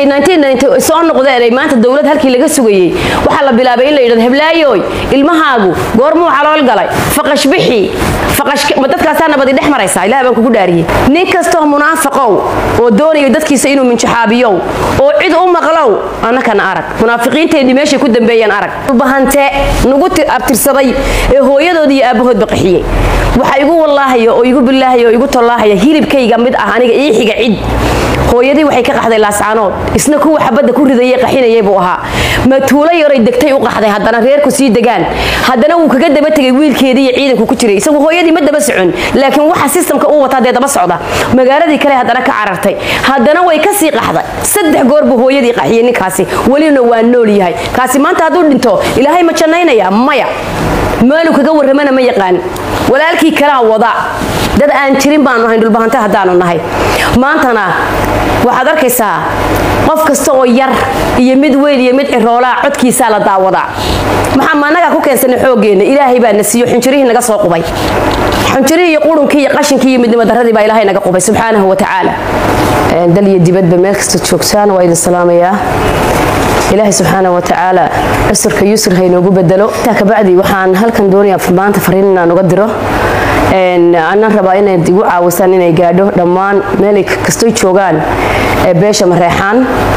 soo noqdeen ay maanta dowlad halkii laga sugayey waxaa la bilaabay in la yidhahdo heblaayoy ilmahaagu goormuu calool galay faqash bixi ma dadkaasaa nabadi dhex maraysaa ilaah baan kugu dhaariyey nin kastoo munaafaqow oo doonayo dadkiisa inuu minjaxaabiyow oo cid u maqlow annakana arag munaafiqiinteenni meeshay ku dambeeyeen arag bahante nagu abtirsaday ee hooyadood iyo aabbahoodba qaxiyey waxa igu wallaahaya oo igu bilaahaya oo igu tollaahaya hilibkayga mid ah aniga ii xiga cid hooyadii waxay ka qaxday laascaanood isna kuwa xabadda ku ridayay qaxinayay buu ahaa matuulo yaray degtay u qaxday haddana reerku sii degaan haddana wuu kaga daba tegay wiilkeedii iyo ciidanku ku jiray isagu hooyadii ma daba socon laakiin waxa sistamka uu wataa dee daba socda magaaladii kale haddana ka carartay haddana way ka sii qaxday saddex goor buu hooyadii qaxiyey ninkaasi welina waa nool yahay kaasi maanta hadduu dhinto ilaahay ma jannaynaya maya meeluu kaga warramana ma yaqaan walaalkii kalaa wada dad aan jirin baanu ahayn dhulbahante haddaanu nahay maantana waxaad arkaysaa qof kasta oo yar iyo mid weyn iyo mid ciroolaa codkiisaa la daawadaa maxaa maanagaa ku keensanay xooggeenna ilaahay baa na siiyo xunjirihii naga soo qubay xunjirihii iyo qurunkii iyo qashinkii iyo midnimo darradii baa ilaahay naga qubay subxaanahu wa tacaala dal iyo dibadba meel kasta joogtaan waa idin salaamayaa ilaahay subxaana wa tacaala cusurka yusr ha inoogu bedelo intaa kabacdi waxaan halkan doonayaa maanta fariin inaan uga diro anaan rabaa inayd igu caawisaan inay gaadho dhammaan meelay kastoy joogaan beesha mareexaan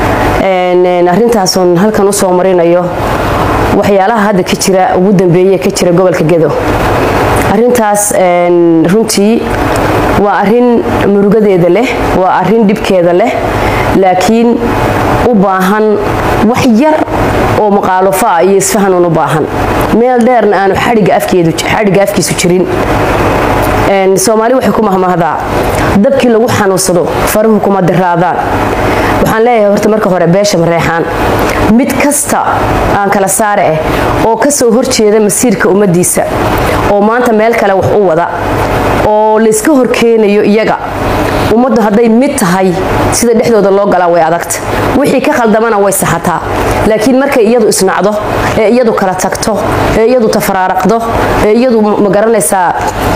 arrintaasun halkan usoo marinayo waxyaalaha hadda ka jira ugu dambeeye ka jira gobolka gedo arintaas runtii waa arin murugadeeda leh waa arin dhibkeeda leh laakiin u baahan wax yar oo maqaalofo ah iyo isfahanuun u baahan meel dheerna aanu xadhigga afkiisu jirin soomaali waxay ku mahmahdaa dabkii lagu xanuunsado faruhu kuma diraadaan waxaan leeyahay horta marka hore beesha mareexaan mid kasta aan kala saare ah oo kasoo horjeeda masiirka ummadiisa oo maanta meel kale wax u wada oo layska horkeenayo iyaga ummaddu hadday mid tahay sida dhexdooda loo galaa way adagta wixii ka khaldamana way saxataa laakiin markay iyadu isnacdo ee iyadu kala tagto ee iyadu tafaraaraqdo ee iyadu magaranaysaa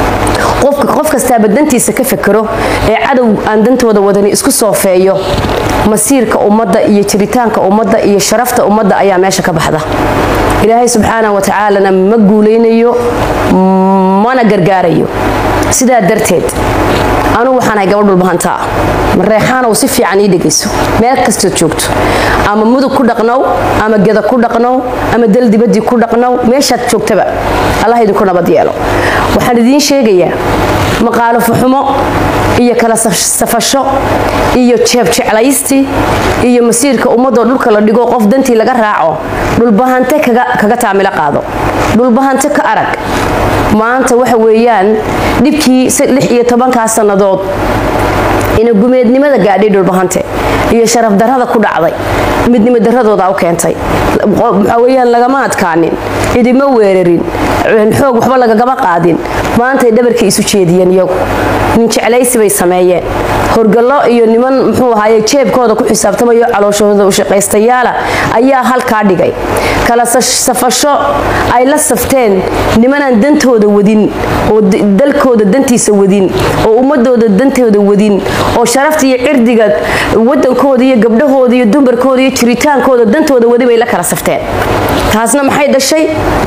qof kastaaba dantiisa ka fekero ee cadow aan dantooda wadani isku soofeeyo masiirka ummadda iyo jiritaanka ummadda iyo sharafta ummadda ayaa meesha ka baxda ilaahay subxaana wa tacaalana ma guulaynayo mana gargaarayo sidaa darteed anugu waxaan ahay gabadh dhulbahantaa mareexaanow si fiican ii dhegayso meel kastood joogto ama mudug ku dhaqnow ama geda ku dhaqnow ama dal dibadii ku dhaqnow meeshaad joogtaba allah idinku nabad yeelo waxaan idiin sheegayaa maqaalofo xumo iyo kala safasho iyo jeebjeclaysti iyo masiirka ummadoo dhulka la dhigo qof dantii laga raaco dhulbahante kaga taamilo qaado dhulbahante ka arag maanta waxa weeyaan dhibkii lix iyo tobankaa sannadood ina gumeednimada gaadhay dhulbahante iyo sharaf darrada ku dhacday midnimo darradooda u keentay waxaa weyaan lagama adkaanin cidima weerarin xoog waxba lagagama qaadin maantay dhabarkay isu jeediyeen iyagu nin jeclaysi bay sameeyeen horgallo iyo niman muxuu ahaaye jeebkooda ku xisaabtamayo calooshooda u shaqaystayaala ayaa halkaa dhigay kala safasho ay la safteen nimanaan dantooda wadin oo dalkooda dantiisa wadin oo ummadooda dantooda wadin oo sharafta iyo cirdiga wadankooda iyo gabdhahooda iyo dumarkooda iyo jiritaankooda dantooda wadi bay la kala safteen taasna maxay dhashay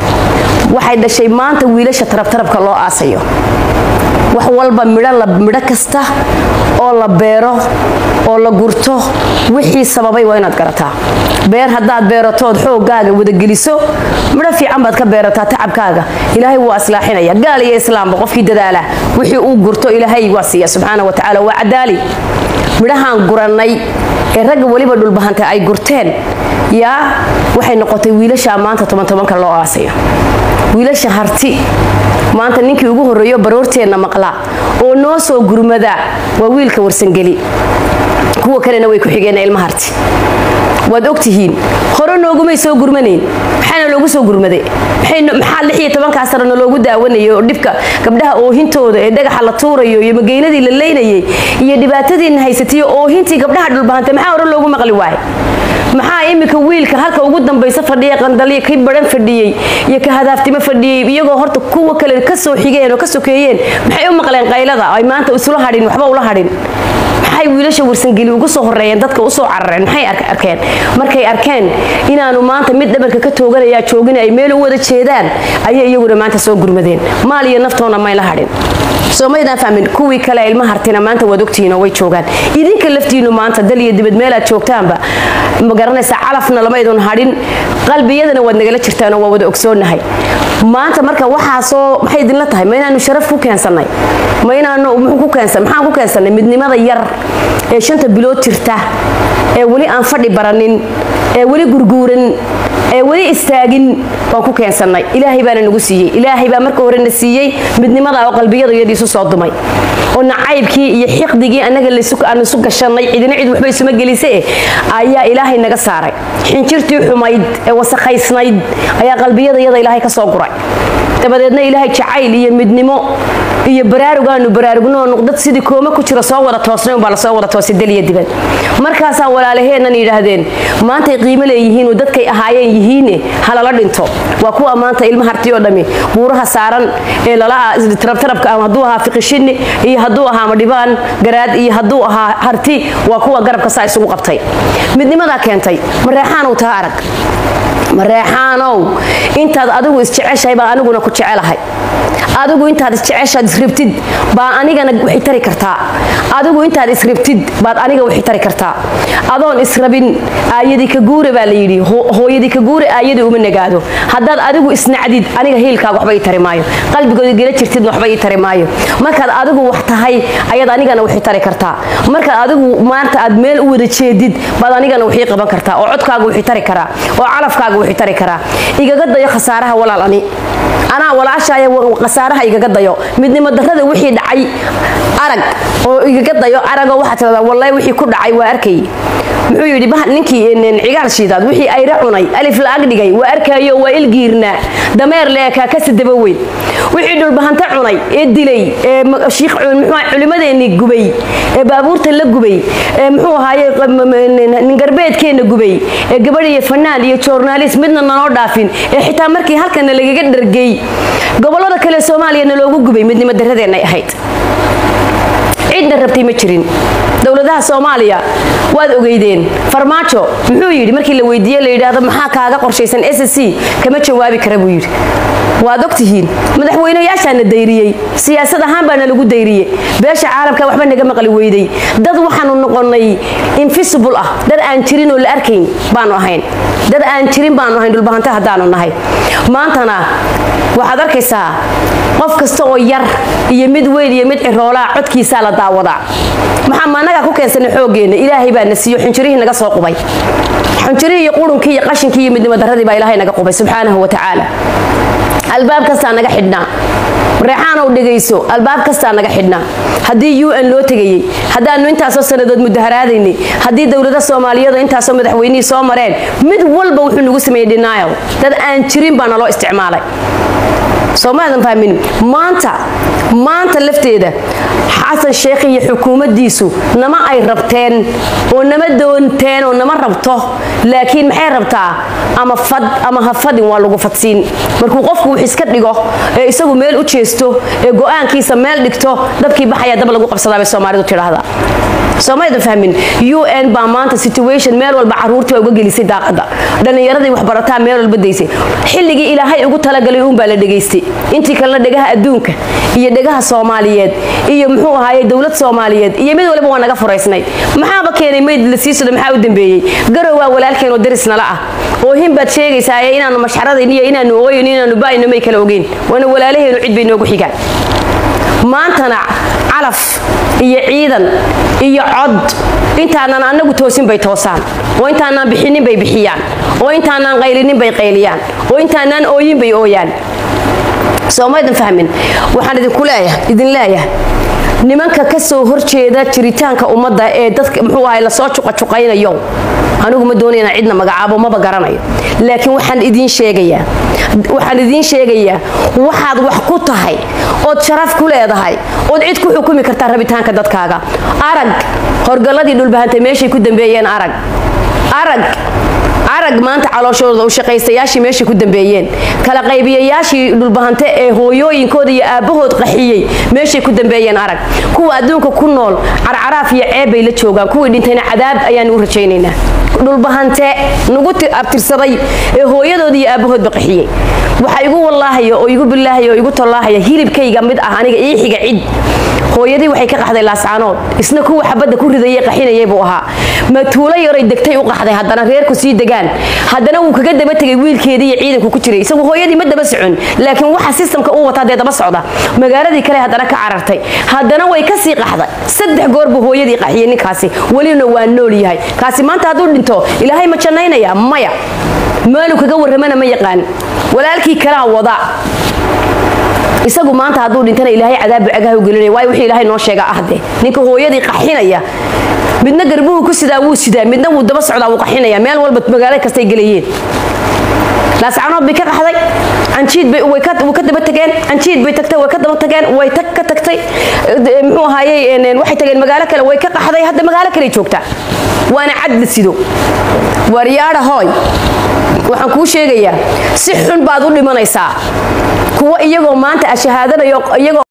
waxay dhashay maanta wiilasha tarabtarabka loo aasayo wax walba midho kasta oo la beero oo la gurto wixii sababay waa inaad garataa beer haddaad beeratood xoogaaga wadageliso midho fiican baad ka beerataa tacabkaaga ilaahay wuu aslaaxinaya gaal iyo islaamba qofkii dadaala wixii uu gurto ilaahay waa siiya subxaana wa tacaala waa cadaali midhahaan gurannay ee ragga weliba dhulbahantay ay gurteen yaa waxay noqotay wiilashaa maanta tobantobanka loo aasayo wiilasha harti maanta ninkii ugu horreeyo baroorteenna maqla oo noo soo gurmada waa wiilka warsangeli kuwa kalena way ku xigeen ilma harti waad ogtihiin hore noogumay soo gurmanayn maxaana loogu soo gurmaday maxaa lix iyo tobankaa sanana loogu daawanayay oo dhibka gabdhaha oohintooda ee dhagaxa la tuurayo iyo mageyladii la leynayay iyo dhibaatadiina haysatiyo oohintii gabdhaha dhulbahantay maxaa hore loogu maqli waayay maxaa iminka wiilka halka ugu dambaysa fadhiya qandaliya kii baran fadhiyey iyo ka hadaaftimo fadhiyey iyagoo horta kuwa kale kasoo xigeen oo ka sokeeyeen maxay u maqleen qaylada ay maanta isula hadhin waxba ula hadhin maxay wiilasha warsangeli ugu soo horeeyeen dadka usoo carareen maxay arkeen markay arkeen inaanu maanta mid dhabarka ka tooganayaa joogin ay meel u wada jeedaan ayay iyaguna maanta soo gurmadeen maal iyo naftoona mayla hadhin soomaydaan fahmin kuwii kale ilma hartina maanta waad ogtihiin oo way joogaan idinka laftiinu maanta dal iyo dibad meelaad joogtaanba ma garanaysa calafna lamaydun hadhin qalbiyadana waad nagala jirtaanoo waa wada ogsoonahay maanta marka waxaasoo maxay idinla tahay ma inaanu sharaf ku keensannay ma inaanu muxuu ku keensan maxaan ku keensannay midnimada yar ee shanta bilood jirta ee weli aan fadhi baranin ee weli gurguuran ee weli istaagin waan ku keensannay ilaahay baana nagu siiyey ilaahay baa marka hore na siiyey midnimada oo qalbiyada iyadiisu soo dumay oo nacaybkii iyo xiqdigii annaga aan isu gashanay cidina cid waxba isuma gelise ayaa ilaahay naga saaray xinjirtii xumayd ee wasakhaysnayd ayaa qalbiyada iyada ilaahay ka soo guray dabadeedna ilaahay jacayl iyo midnimo iyo baraarugaanu baraarugno nuqdad sidii kooma ku jira soo wada toosnay unbaa lasoo wada toosay daliya dibad markaasaa walaalaheennan yidhaahdeen maantay qiimo leeyihiinoo dadkay ahaayeen yihiine halala dhinto waa kuwa maanta ilma harti oo dhami buuraha saaran ee lala tarabtarabka ama hadduu ahaa fiqishini iyo hadduu ahaa madhibaan garaad iyo hadduu ahaa harti waa kuwa garabka saa isugu qabtay midnimadaa keentay mareexaanow taa arag mareexaanow intaad adigu isjeceshahay baa aniguna ku jecelahay adigu intaad isjeceshaad isribtid baa anigana waxay tari kartaa adigu intaad isribtid baad aniga waxay tari kartaa adoon israbin aayadii ka guure baa la yidhi hooyadii ka guure aayadii uma nagaado haddaad adigu isnacdid aniga hiilkaaga waxba ii tari maayo qalbigooda gela jirtidna waxba ii tari maayo markaad adigu wax tahay ayaad anigana waxay tari kartaa markaad adigu maanta aad meel u wada jeedid baad anigana waxii qaban kartaa oo codkaaga waxay tari karaa oo calafkaaga waxay tari karaa igaga dayo khasaaraha walaal ani anaa walaashaaya khasaaraha igaga dayo midnimo darrada wixii dhacay arag oo igaga dayo aragoo waxaa tiradaa wallahi wixii ku dhacay waa arkay muxuu yidhi ninkii cigaal shiidaad wixii ayra cunay alif la ag dhigay waa arkaayo waa ilgiirnaa dameer leekaa ka sadaba weyn wixii dhulbahanta cunay ee dilay ee shiikh culimadeennii gubay ee baabuurta la gubay ee muxuu ahaaye ningarbeedkeenna gubay ee gabadh iyo fanaan iyo joornaalist midna nanoo dhaafin ee xitaa markii halkana lagaga dhargay gobollada kale soomaaliyana loogu gubay midnimo darradeennay ahayd cidna rabtay ma jirin dowladaha soomaaliya waad ogeydeen farmaajo muxuu yidhi markii la weydiiye la yidhaahdo maxaa kaaga qorshaysan s c kama jawaabi kara buu yidhi waad ogtihiin madaxweyneyaashaana dayriyey siyaasad ahaan baana lagu dayriyey beesha caalamka waxba naga maqli weyday dad waxaanu noqonnay invisible ah dad aan jirin oo la arkayn baanu ahayn dad aan jirin baanu ahayn dhulbahanta haddaanu nahay maantana waxaad arkaysaa qof kasta oo yar iyo mid weyn iyo mid ciroolaa codkiisaa la daawadaa maxaa maanagaa ku keensanay xooggeenna ilaahay baa na siiyo xunjirihii naga soo qubay xunjirihii iyo qurunkii iyo qashinkii iyo midnimo darradii baa ilaahay naga qubay subxaanahu wa tacaala albaab kastaa naga xidhnaa reexaanow dhegayso albaab kastaa naga xidhnaa haddii u n loo tegayey haddaanu intaasoo sannadood mudaharaadaynay haddii dowlada soomaaliyadu intaasoo madaxweynihii soo mareen mid walba wuxuu nagu sameeyey denial dad aan jirin baa naloo isticmaalay soomaadan fahmin maanta maanta lafteeda xasan sheekh iyo xukuumaddiisu nama ay rabteen oo nama doonteen oo nama rabto laakiin maxay rabtaa ama fad ama ha fadin waa lagu fadsiin markuu qofku wax iska dhigo ee isagu meel u jeesto ee go-aankiisa meel dhigto dabkii baxaya dab lagu qabsadaa bay soomaalidu tidhaahdaa soomaalida fahmin u n baa maanta situation meel walba caruurtii baa uga gelisay daaqada dhallinyaradii waxbarataa meel walba daysay xilligii ilaahay ugu talagalay uunbaa la dhegaystay intii kalena dhegaha adduunka iyo dhegaha soomaaliyeed iyo muxuu ahaaye dowlad soomaaliyeed iyo mid waliba waa naga furaysnay maxaaba keenay mayd la sii socdo maxaa u dambeeyey garow waa walaalkeen oo daris nala ah oo hin baad sheegaysaa ee inaanu mashxaradayn iyo inaanu ooyin inaanu ba'ayno may kala ogeyn waana walaalaheenu cid bay noogu xigaan maantana calaf iyo ciidan iyo cod intaanan annagu toosin bay toosaan oo intaanaan bixinin bay bixiyaan oo intaanaan qaylinin bay qayliyaan oo intaanaan ooyin bay ooyaan soomaydan fahmin waxaan idinku leeyahay idin leeyahay nimanka ka soo horjeeda jiritaanka ummadda ee dadka muxuu ahay lasoo juqajuqaynayo anigu ma doonay inaan cidna magacaabo maba garanayo laakiin waxaan idiin sheegayaa waxaan idiin sheegayaa waxaad wax ku tahay ood sharaf ku leedahay ood cid ku xukumi kartaa rabitaanka dadkaaga arag horgalladii dhulbahantay meeshay ku dambeeyeen arag arag arag maanta calooshooda u shaqaystayaashii meeshay ku dambeeyeen kala qaybiyayaashii dhulbahante ee hooyooyinkooda iyo aabbahood qaxiyey meeshay ku dambeeyeen arag kuwa adduunka ku nool carcaraaf iyo ceeb bay la joogaan kuwii dhintayna cadaab ayaanu u rajaynaynaa dhulbahante nagu abtirsaday ee hooyadooda iyo aabbahoodba qaxiyey waxaa igu wallaahaya oo igu bilaahaya oo igu tollaahaya hilibkayga mid ah aniga ii xiga cid hooyadii waxay ka qaxday laascaanood isna kuwa xabadda ku ridayay qaxinayay buu ahaa matuulo yaray degtay u qaxday haddana reerku sii degaan haddana wuu kaga daba tegay wiilkeedii iyo ciidanku ku jiray isagu hooyadii ma daba socon laakiin waxa sistamka uu wataa dee daba socda magaaladii kale haddana ka carartay haddana way ka sii qaxday saddex goor buu hooyadii qaxiyey ninkaasi welina waa nool yahay kaasi maanta hadduu dhinto ilaahay ma jannaynaya maya maalu kaga warramana ma yaqaan walaalkii kalaa wada isagu maanta hadduu dhintana ilaahay cadaab bacagaha u gelinaya waayo wixii ilaahay noo sheega ahde ninka hooyadii qaxinaya midna garbuhu ku sidaa wuu sidaa midna wuu daba socdaa wuu qaxinaya meel walba magaalo kastay gelayeen laascanood bay ka qaxday canjiid bay way ka daba tageen canjiid bay tagtay way ka daba tageen way tag ka tagtay muxuu ahaayey waxay tageen magaalo kale way ka qaxday hadda magaalo kale joogtaa waana cadla sido waryaadha hooy waxaan kuu sheegayaa si xun baad u dhimanaysaa kuwa iyagoo maanta ashahaadanayo iyagoo